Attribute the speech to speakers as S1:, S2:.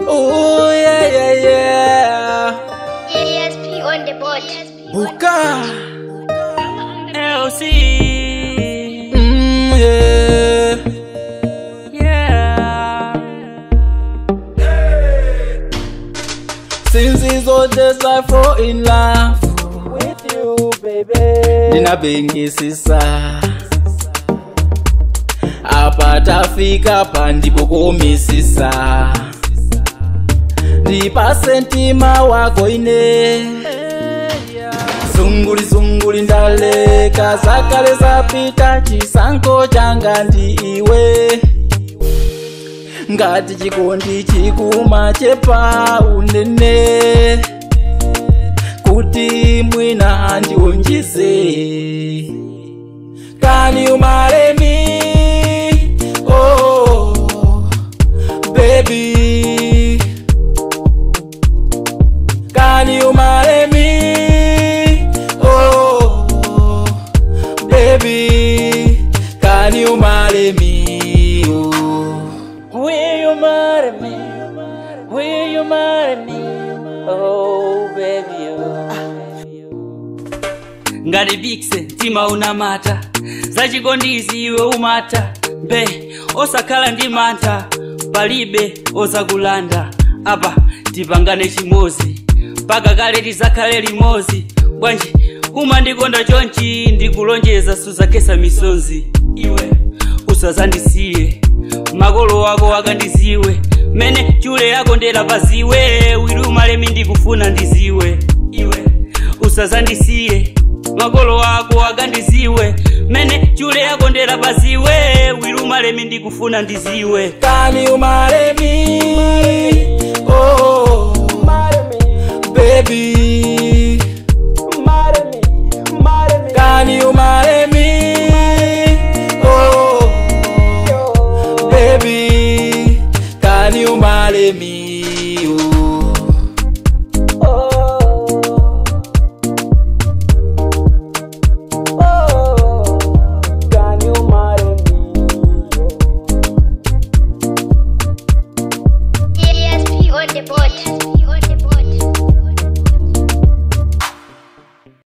S1: Oh yeah yeah yeah.
S2: ESP on the board.
S1: Buka.
S3: LC.
S1: Mm, yeah.
S3: Yeah.
S1: Since these old days I fall in love with you, baby. Ndinabhengisisa apa tafika pandipokomisisa ndipase mtima wako ine zunguli zunguli ndaleka zakale zapita chisankho changa ndi iwe ngati chikondi chikuma chepa unene kuti mwina ndiunjize Can you marry me? Oh, baby. Can you marry me? Oh, baby. Can you marry me? Oh.
S3: Will you marry me? Will you marry me? Oh, baby. Oh. ngati bikse mtima unamata zachikondi iwe umata mbe osakhala ndi mantha palibe ozakulanda apa tipangane chimozi mpaka kale tizakhale limodzi bwanji umandikonda chonchi ndikulonjeza suzakesa misonzi iwe usazandisiye makolo ako akandiziwe mene chule yako ndela paziwe wilumalemi ndikufuna ndiziwe iwe usazandisiye makolo ako akandiziwe mene chule yako ndela paziwe wilumalemi ndikufuna ndiziwe
S1: Can you marry